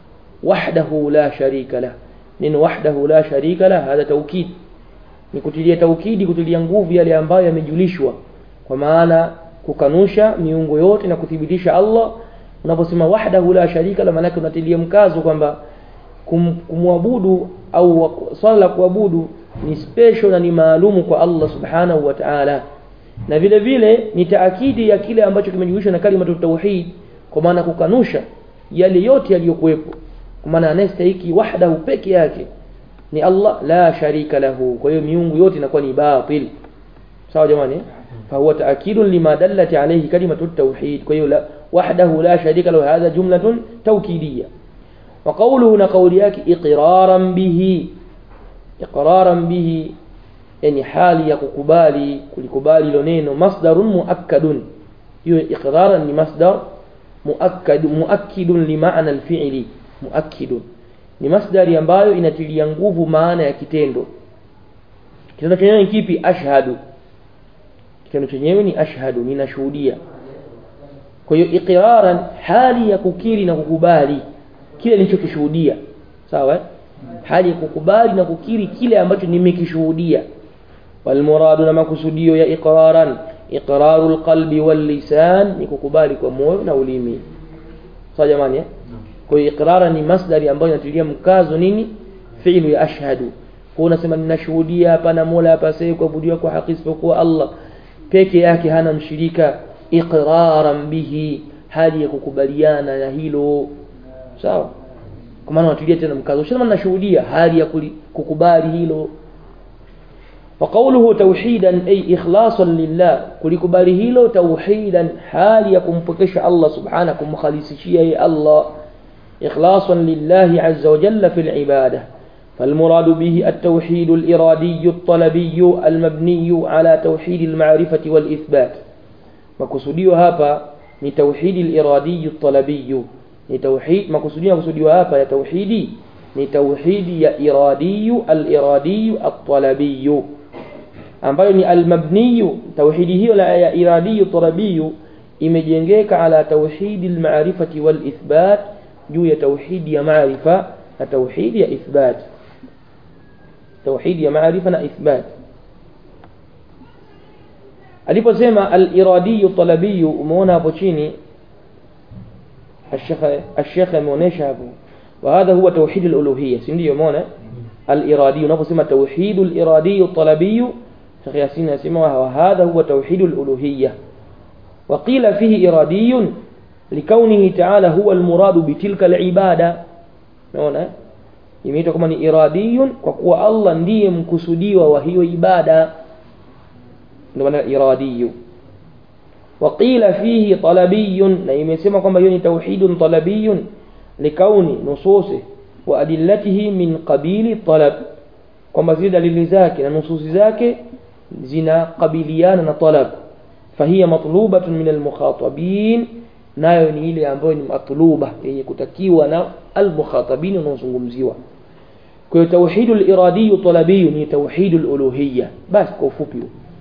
wahdahu la sharika lah neno wahdahu la sharika lah hadha taukid ni kutilia taukidi kutilia nguvu yale ambayo yamejulishwa kwa maana kukanusha miungu yote na kuthibitisha Allah unaposema wahdahu la sharika la maana unatilia mkazo kwamba kum, kumwabudu au swala la kuabudu ni special na ni maalumu kwa Allah subhanahu wa ta'ala na vile vile ni taakidi ya kile ambacho kimejulishwa na kalimatu tauhid kwa maana kukanusha yale yote yaliyokuwepo kwa maana anayestahiki wahdahu peke yake ni Allah la sharika lahu kwa hiyo miungu yote inakuwa ni batil sawa jamani فهو تأكيد لما دلت عليه كلمة التوحيد كي وحده لا شريك له هذا جملة توكيدية وقوله نقولياك إقرارا به إقرارا به يعني حال يكقبالي كلكبالي لنين مصدر مؤكد إقرارا لمصدر مؤكد مؤكد لمعنى الفعل مؤكد ni masdari ambayo inatilia nguvu maana ya kitendo kitendo chenyewe ni kipi ashhadu kitendo chenyewe ni ashhadu ninashuhudia kwa hiyo iqraran hali ya kukiri na kukubali kile nilichokishuhudia sawa hali ya kukubali na kukiri kile ambacho nimekishuhudia walmuradu na makusudio ya iqraran iqrarul qalbi wal lisan ni kukubali kwa moyo na ulimi sawa jamani kwa hiyo iqraran ni masdari ambayo inatilia mkazo nini fi'lu ya ashhadu kwa unasema ninashuhudia hapana mola hapasai kuabudiwa kwa haki isipokuwa Allah peke yake hana mshirika iqraran bihi hali ya kukubaliana na hilo sawa kwa maana watulia tena mkazo sema nashuhudia hali ya kukubali hilo وقوله توحيدا أي إخلاصا لله كلكبالي هيلو توحيدا حال يكون بكش الله سبحانه كم خليص شيء الله إخلاصا لله عز وجل في العبادة فالمراد به التوحيد الإرادي الطلبي المبني على توحيد المعرفة والإثبات makusudio hapa ni tauhidi al-iradi at-talabi ni tauhid makusudio makusudio hapa ya tauhidi ni tauhidi ya iradi al-iradi at-talabi ambayo ni al-mabni tauhidi hiyo la ya iradi at-talabi imejengeka ala tauhidi al-ma'rifati wal-ithbat juu ya tauhidi ya maarifa na tauhidi ya ithbat tauhidi ya maarifa na ithbat aliposema al-iradi talabi umeona hapo chini الشيخ الشيخ ameonesha hapo وهذا هو توحيد الالوهيه si ndio umeona al-iradi unaposema توحيد الارادي الطلبي شيخ ياسين يسمى وهذا هو توحيد الالوهيه وقيل فيه ارادي لكونه تعالى هو المراد بتلك العباده unaona imeitwa kama ni iradiyun kwa kuwa Allah ndiye mkusudiwa wa hiyo ibada ndio maana iradiyu وقيل فيه طلبي na imesema kwamba hiyo ni tauhidun talabiyun likauni nususi wa adillatihi min qabili talab kwamba zile dalili zake na nususi zake zinakabiliana na talab fahiya matlubatun min almukhatabin nayo ni ile ambayo ni matluba yenye kutakiwa na almukhatabin wanaozungumziwa kwa hiyo tauhidul iradi talabi ni tauhidul uluhiyya basi kwa ufupi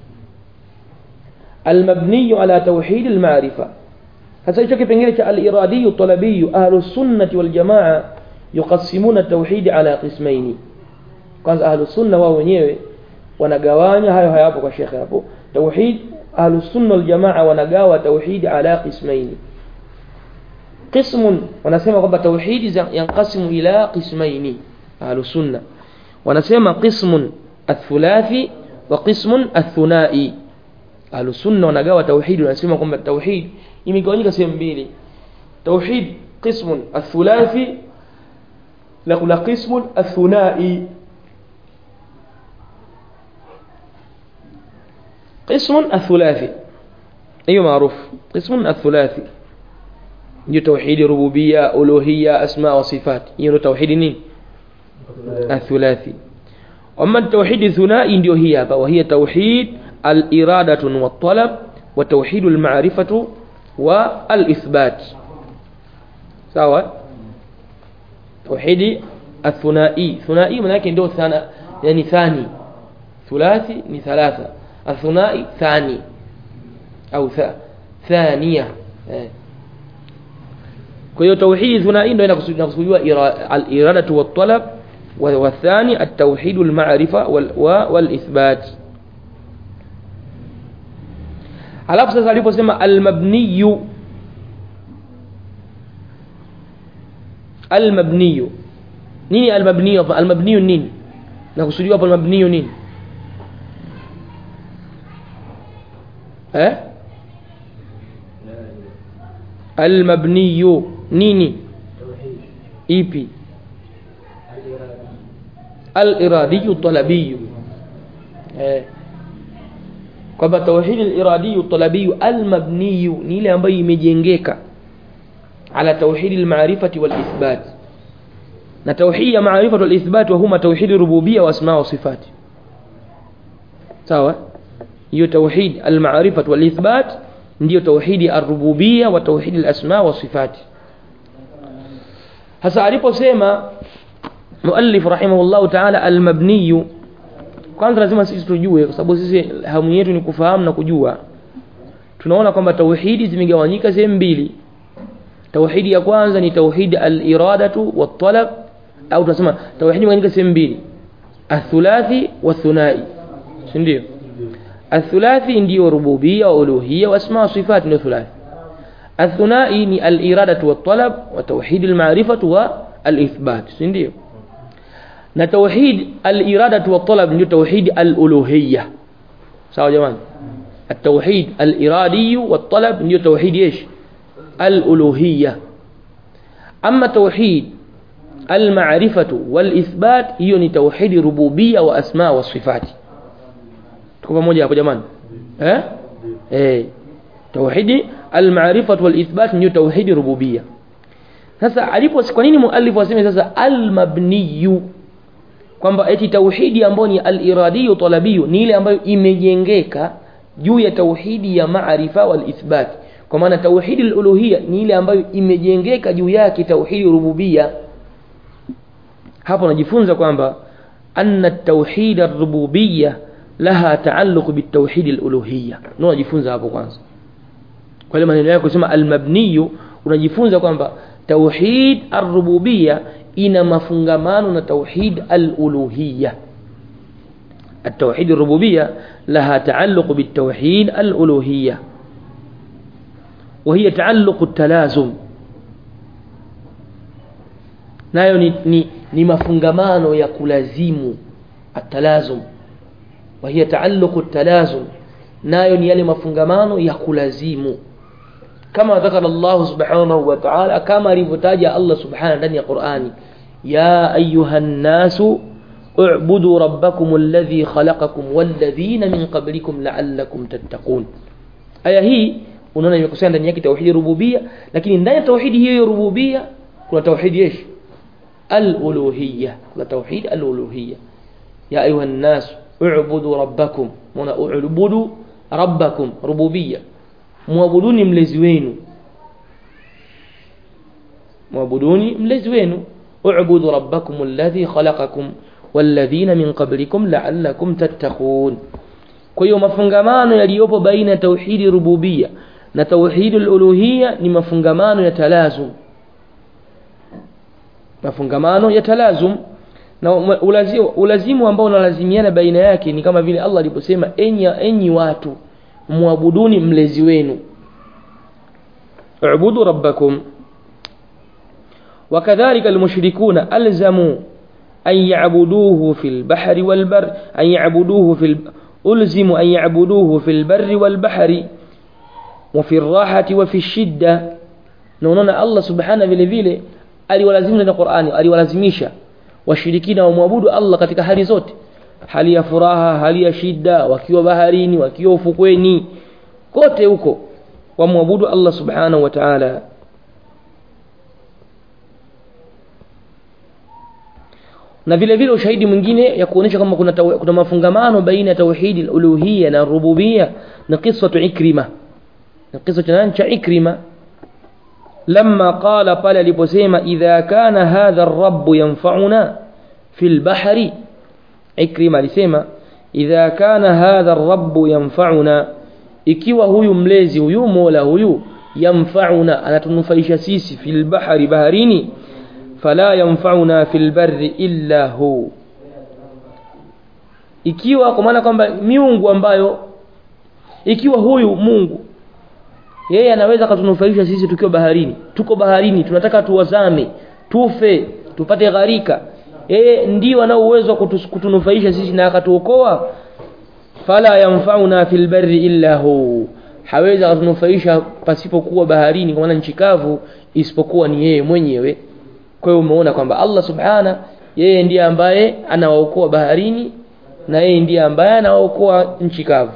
المبني على توحيد المعرفة hasa hicho kipengele cha al-iradi talabi ahlus sunnah wal jamaa yuqassimuna at-tauhid ala qismaini kwanza ahlus sunna wao wenyewe wanagawanya hayo hayapo kwa shekhe hapo tauhid ahlus sunna wal jamaa wanagawa tauhid ala qismaini qismun wanasema kwamba tauhid yanqasimu ila qismaini ahlus sunna wanasema qismun athulathi wa qismun athunai ahlus sunna wanagawa tauhid wanasema kwamba tauhid imegawanyika sehemu mbili tauhid qismun athulathi na kuna qismun athunai قسم الثلاثي ايوه معروف قسم الثلاثي ndio tauhidi rububia uluhia asma wa sifat hiyo ndio tauhidi nini athulathi amma tauhidi thunai ndio hii hapa wa hiya tauhid al-iradatu wa talab wa tauhid al-ma'rifatu wa al-ithbat sawa tauhidi athunai thunai maana yake ndio thana yani thani thulathi ni thalatha athunai thani au tha thania eh kwa hiyo tauhidi thunai ndio inakusudiwa al-iradatu wat-talab والثاني التوحيد المعرفة والإثبات alafu sasa aliposema almabniyu almabniyu nini almabniyu almabniyu nini nakusudiwa hapo almabniyu nini eh almabniyu nini ipi al-iradiyu talabiyu eh kwamba tauhid al-iradiyu talabiyu al-mabniyu ni ile ambayo imejengeka ala tauhid al-ma'rifati wal-ithbat na tauhid ya ma'rifati wal-ithbat wa huma tauhid rububiyya wa asma wa sifat sawa hiyo tauhid al-ma'rifati wal-ithbat ndio tauhid ar-rububiyya wa tauhid al-asma wa sifat hasa aliposema muallif rahimahullah ta'ala al-mabniyu kwanza lazima sisi tujue kwa sababu sisi hamu yetu ni kufahamu na kujua tunaona kwamba tauhidi zimegawanyika sehemu mbili tauhidi ya kwanza ni tauhidi al-iradatu wat-talab au tunasema tauhidi imegawanyika sehemu mbili athulathi wa thunai si ndio athulathi ndio rububia uluhia wa asma wa sifat ndio thulathi athunai ni al-iradatu wat-talab wa tauhid al-ma'rifatu wa al-ithbat si ndio na tauhid al-iradatu wa talab ndio tauhid al-uluhiyya sawa jamani التوحيد الإرادي والطلب نيو توحيد إيش الألوهية أما توحيد المعرفة والإثبات هي توحيد ربوبية وأسماء وصفات تكون موجة يا جماعة ها إيه توحيد المعرفة والإثبات نيو توحيد ربوبية sasa alipo kwa nini muallif aseme sasa al-mabniyu kwamba eti tauhidi ambayo ni al-iradiyu talabiyu ni ile ambayo imejengeka juu ya tauhidi ya maarifa wal ithbat kwa maana tauhidi al-uluhiyya ni ile ambayo imejengeka juu yake tauhidi rububia hapo najifunza kwamba anna tauhid ar-rububiyya laha taalluq bitauhid al-uluhiyya ndio najifunza hapo kwanza kwa ile maneno yako kusema al-mabniyu unajifunza kwamba tauhid ar-rububiyya ina mafungamano na tauhid al-uluhiyya التوحيد الربوبية لها تعلق بالتوحيد الألوهية وهي تعلق التلازم nayo ni, ni, ni mafungamano ya kulazimu atalazum وهي تعلق التلازم nayo ni yale mafungamano ya kulazimu kama ذكر الله سبحانه وتعالى كما alivyotaja Allah subhanahu ndani ya Qur'ani ya ayuha nasu اعبدوا ربكم الذي خلقكم والذين من قبلكم لعلكم تتقون aya hii unaona imekusanya ndani yake tauhidi rububia lakini ndani ya tauhidi hiyo rububia kuna tauhidi yesh al-uluhiyya kuna tauhid al-uluhiyya ya ayuha an-nas u'budu rabbakum muna u'budu rabbakum rububia muabuduni mlezi wenu muabuduni mlezi wenu u'budu rabbakum alladhi khalaqakum walladhina min qablikum la'allakum tattaqun kwa hiyo mafungamano yaliyopo baina ya tauhidi rububia na tauhidi uluhia ni mafungamano ya talazum mafungamano ya talazum na ulazimu, ulazimu ambao unalazimiana baina yake ni kama vile Allah aliposema enyi enyi watu muabuduni mlezi wenu ubudu rabbakum وكذلك المشركون ألزموا أن يعبدوه في البحر والبر أن يعبدوه في الب... ألزموا أن يعبدوه في البر والبحر wa fi rahati wa fi shidda na unaona Allah subhana vile vile aliwalazimisha na Qur'ani aliwalazimisha washirikina wamwabudu Allah katika hali zote hali ya furaha hali ya shida wakiwa baharini wakiwa ufukweni kote huko wamwabudu Allah subhanahu wa ta'ala na vile vile ushahidi mwingine ya kuonyesha kwamba kuna, taw, kuna mafungamano baina ya tauhidi uluhiyya na rububiyya na qissatu ikrima na kisa cha nani cha ikrima lamma qala pale aliposema idha kana hadha ar-rabb yanfa'una fil bahri ikrima alisema idha kana hadha ar-rabb yanfa'una ikiwa huyu mlezi huyu mola huyu yanfa'una anatunufaisha sisi fil bahri baharini fala yanfa'una fil barri illa hu ikiwa kwa maana kwamba miungu ambayo ikiwa huyu Mungu yeye anaweza katunufaisha sisi tukiwa baharini tuko baharini tunataka tuwazame tufe tupate gharika yeye ndio ana uwezo wa kutunufaisha sisi na akatuokoa fala yanfa'una fil barri illa hu haweza kutunufaisha pasipokuwa baharini kwa maana nchi kavu isipokuwa ni yeye mwenyewe kwa hiyo umeona kwamba Allah subhana yeye ndiye ambaye anawaokoa baharini na yeye ndiye ambaye anawaokoa nchi kavu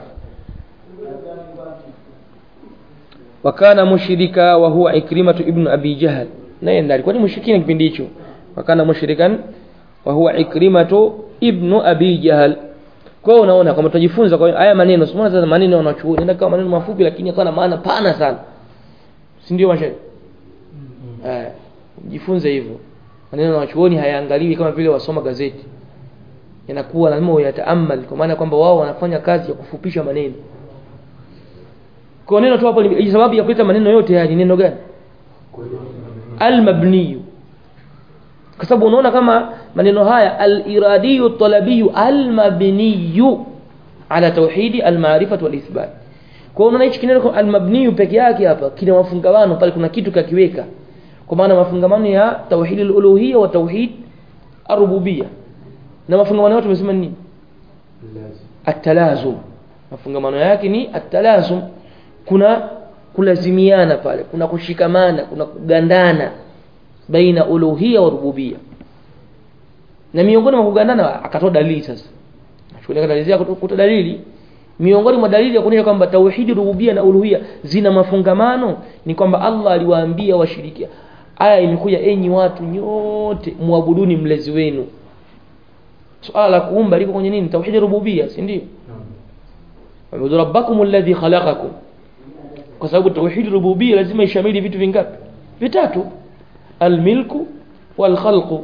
wakana mushrika wa huwa ikrimatu ibn abi jahl naye ndiye alikuwa ni mushrikina kipindi hicho wakana mushrikan wa huwa ikrimatu ibn abi jahl kwa hiyo unaona kama tunajifunza kwa haya maneno simuona sasa maneno wanachuoni ndio kama maneno mafupi lakini yakawa na maana pana sana si ndio mashaikh eh jifunze hivyo maneno wanachuoni hayaangaliwi kama vile wasoma gazeti yanakuwa lazima uyataamal kwa maana kwamba wao wanafanya kazi ya kufupisha maneno kwa neno tu hapo ni sababu ya kuleta maneno yote haya ni neno gani al-mabniyu kwa sababu unaona kama maneno haya al-iradiyu talabiyu al-mabniyu ala tauhidi al-ma'rifah wal-ithbat kwa unaona hichi kineno al-mabniyu peke yake hapa kina mafungamano pale kuna kitu kakiweka kwa maana mafungamano ya tauhid al-uluhiyya wa tauhid ar-rububiyya na mafungamano yote tumesema nini at-talazum mafungamano yake ni at-talazum kuna kulazimiana pale kuna kushikamana kuna kugandana baina uluhia wa rububia na miongoni mwa kugandana akatoa dalili sasa shule dalili kutoa dalili miongoni mwa dalili ya kuonyesha kwamba tauhidi rububia na uluhia zina mafungamano ni kwamba Allah aliwaambia washiriki aya imekuja enyi watu nyote muabuduni mlezi wenu swala la kuumba liko kwenye nini tauhidi rububia si ndio Wabudu rabbakum alladhi khalaqakum kwa sababu tauhid rububia lazima ishamili vitu vingapi vitatu almilku walkhalqu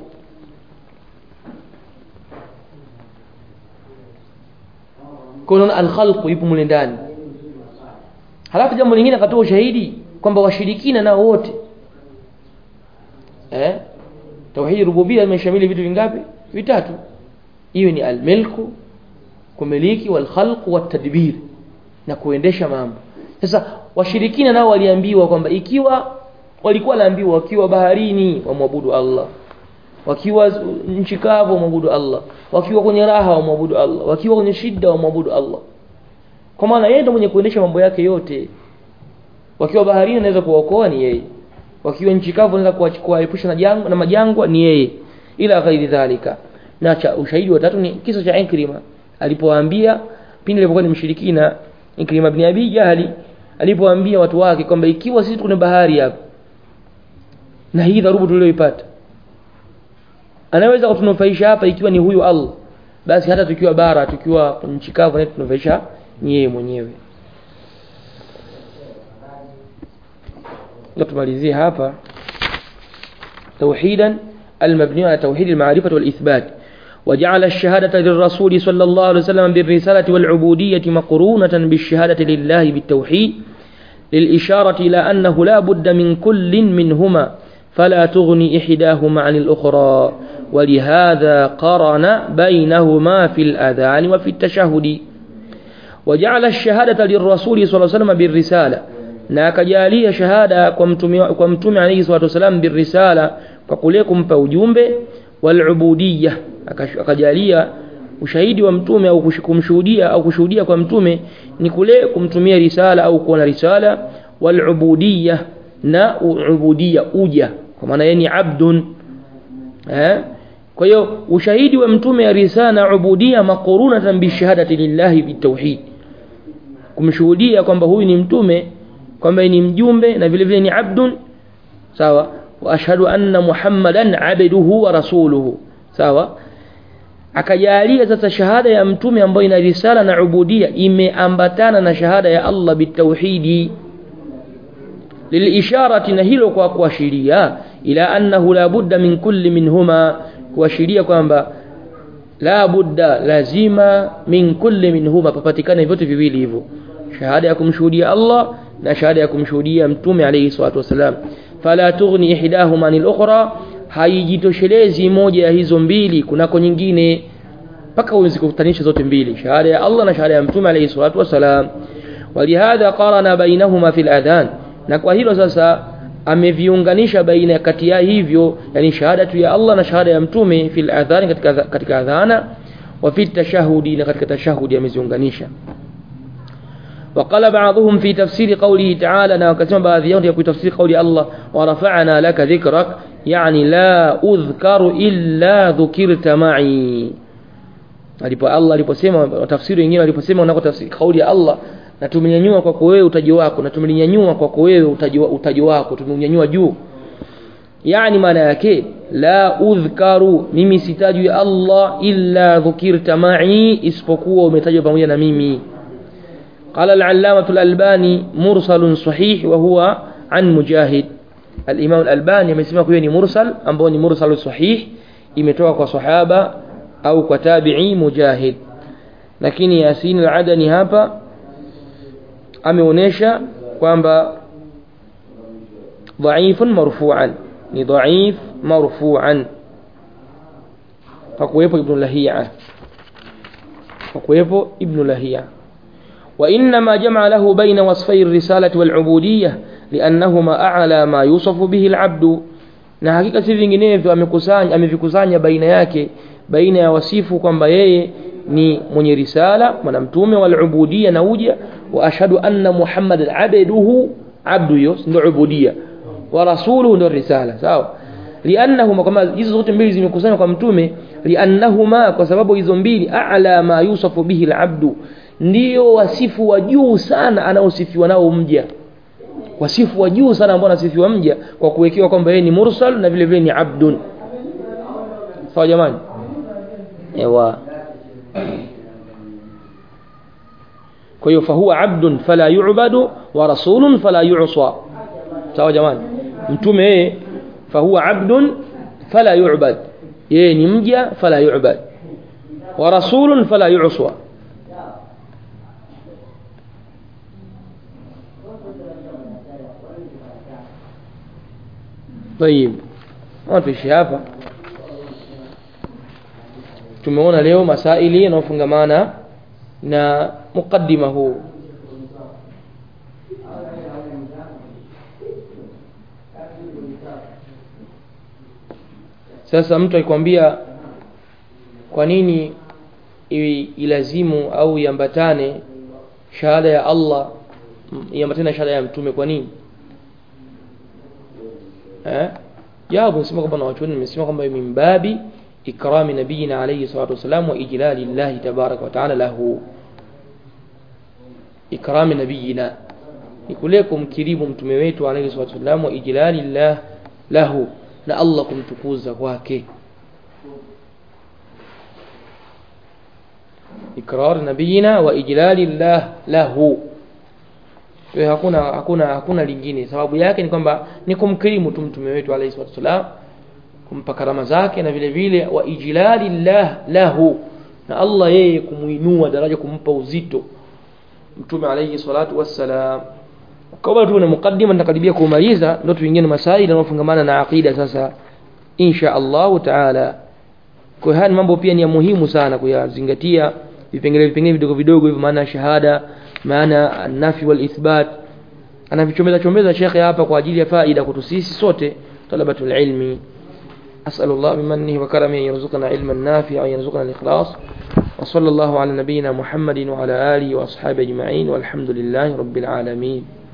kuna alkhalqu ipo mule ndani halafu jambo lingine akatoa ushahidi kwamba washirikina nao wote eh tauhid rububia imeshamili vitu vingapi vitatu hiyo ni almilku kumiliki walkhalqu watadbir na kuendesha mambo sasa washirikina nao waliambiwa kwamba ikiwa walikuwa naambiwa wakiwa baharini wamwabudu Allah wakiwa nchi kavu wamwabudu Allah wakiwa kwenye raha wamwabudu Allah wakiwa kwenye shida wamwabudu Allah kwa maana yeye ndiye mwenye kuendesha mambo yake yote wakiwa baharini anaweza kuwaokoa ni yeye wakiwa nchi kavu anaweza kuwaepusha na jangwa na majangwa ni yeye ila ghairi dhalika na cha ushahidi wa tatu ni kisa cha Ikrima alipowaambia pindi alipokuwa ni mshirikina Ikrima ibn Abi Jahali alipoambia watu wake kwamba ikiwa sisi tuko bahari hapa na hii dharubu tuliyoipata anaweza kutunufaisha hapa ikiwa ni huyu Allah basi hata tukiwa bara tukiwa nchi kavu na tunufaisha ni yeye mwenyewe tumalizie hapa توحيدا المبني على توحيد المعرفة والإثبات وجعل الشهادة للرسول صلى الله عليه وسلم بالرسالة والعبودية مقرونة بالشهادة لله بالتوحيد للإشارة إلى أنه لا بد من كل منهما فلا تغني إحداهما عن الأخرى ولهذا قرن بينهما في الأذان وفي التشهد وجعل الشهادة للرسول صلى الله عليه وسلم بالرسالة na akajalia shahada kwa mtume kwa mtume alayhi salatu wasalam birrisala kwa kule kumpa ujumbe walubudiyya akajalia ushahidi wa mtume au kumshuhudia au kushuhudia kwa mtume ni kule kumtumia risala au kuwa na risala walubudiyya na ubudiyya uja kwa maana yeye ni abdun eh kwa hiyo ushahidi wa mtume ya risala na ubudiyya maqrunatan bi shahadati lillahi bitauhid kumshuhudia kwamba huyu ni mtume kwamba ni mjumbe na vile vile ni abdun sawa wa ashhadu anna muhammadan abduhu wa rasuluhu sawa akajalia sasa shahada ya mtume ambayo ina risala na ubudia imeambatana na shahada ya Allah bitauhidi lilisharati na hilo kwa kuashiria ila annahu la budda min kulli minhuma kuashiria kwamba la budda lazima min kulli minhuma papatikane vyote viwili hivyo shahada ya kumshuhudia Allah na shahada ya kumshuhudia mtume alayhi salatu wasalam fala tughni ihdahuma anil ukhra haijitoshelezi moja ya hizo mbili kunako nyingine mpaka uzikutanisha zote mbili shahada ya Allah na shahada ya mtume alayhi salatu wasalam walihadha qarana bainahuma fil adhan na kwa hilo sasa ameviunganisha baina kati ya hivyo yani shahadatu ya Allah na shahada ya mtume fil adhan katika katika adhana wa fi tashahudi na katika tashahudi ameziunganisha وقال بعضهم في تفسير قوله تعالى na wakasema baadhi yao kwa tafsiri kauli Allah ورفعنا لك ذكرك يعني لا أذكر إلا ذكرت معي alipo Allah aliposema tafsiri wengine aliposema unako tafsiri kauli ya Allah na tumenyanyua kwako wewe utaji wako na tumelinyanyua kwako wewe utaji utaji wako tumeunyanyua juu yani maana yake la udhkaru mimi sitajwi Allah illa dhukirta ma'i isipokuwa umetajwa pamoja na mimi قال العلامة الألباني مرسل صحيح وهو عن مجاهد الإمام الألباني amesema kuwa ni mursal ambao ni mursal sahih imetoka kwa sahaba au kwa tabi'i mujahid lakini Yasin al-Adani hapa ameonesha kwamba dhaifun marfu'an ni dhaif marfu'an pakuwepo ibn Lahiya pakuwepo ibn Lahiya وإنما جمع له بين وصفي الرسالة والعبودية لأنهما أعلى ما يوصف به العبد na hakika si vinginevyo amekusanya amevikusanya baina yake baina ya wasifu kwamba yeye ni mwenye risala mwana mtume wal ubudia na uja wa ashhadu anna muhammadan abduhu abdu hiyo ndio ubudia wa rasuluhu ndio risala sawa liannahuma kama hizo zote mbili zimekusanywa kwa mtume liannahuma kwa sababu hizo mbili a'la ma yusafu bihi al-abdu ndio wasifu wa juu sana anaosifiwa nao mja wasifu wa juu sana ambao anasifiwa mja kwa kuwekewa kwamba yeye ni mursal na vile vile ni abdun sawa jamani ewa kwa hiyo fahuwa abdun fala yu'badu wa rasulun fala yu'sa sawa jamani mtume yeye fahuwa abdun fala yu'bad yeye ni mja fala yu'bad wa rasulun fala yu'sa طيب tuishi hapa tumeona leo masaili yanayofungamana na mukaddima huu sasa mtu akikwambia kwa nini ilazimu au iambatane shahada ya Allah iambatane na shahada ya mtume kwa nini eh jawabu nasema kwamba na watu nimesema kwamba min babi ikrami nabiyina alayhi salatu wasalam wa ijlali Allah tabaraka wa taala lahu ikrami nabiyina ni kule kumkirimu mtume wetu alayhi salatu wasalam wa ijlali Allah lahu na Allah kumtukuza kwake ikrar nabiyina wa ijlali Allah lahu kwa hakuna hakuna hakuna lingine sababu yake ni kwamba ni kumkirimu tu mtume wetu alayhi salatu wasalam kumpa karama zake na vile vile wa ijlali llah lahu na Allah yeye kumuinua daraja kumpa uzito mtume alayhi salatu wassalam kwa tu na mukaddima nitakaribia kumaliza ndio tuingie na masaili yanayofungamana na aqida sasa insha Allah taala kwa haya mambo pia ni ya muhimu sana kuyazingatia vipengele vipengele vidogo vidogo hivyo maana shahada maana nafi wal ithbat anavichomeza chomeza shekhe hapa kwa ajili ya faida kwetu sisi sote talabatul ilmi أسأل الله بمنه وكرمه يرزقنا علما نافعا ويرزقنا الإخلاص وصلى الله على نبينا محمد وعلى آله وأصحابه أجمعين والحمد لله رب العالمين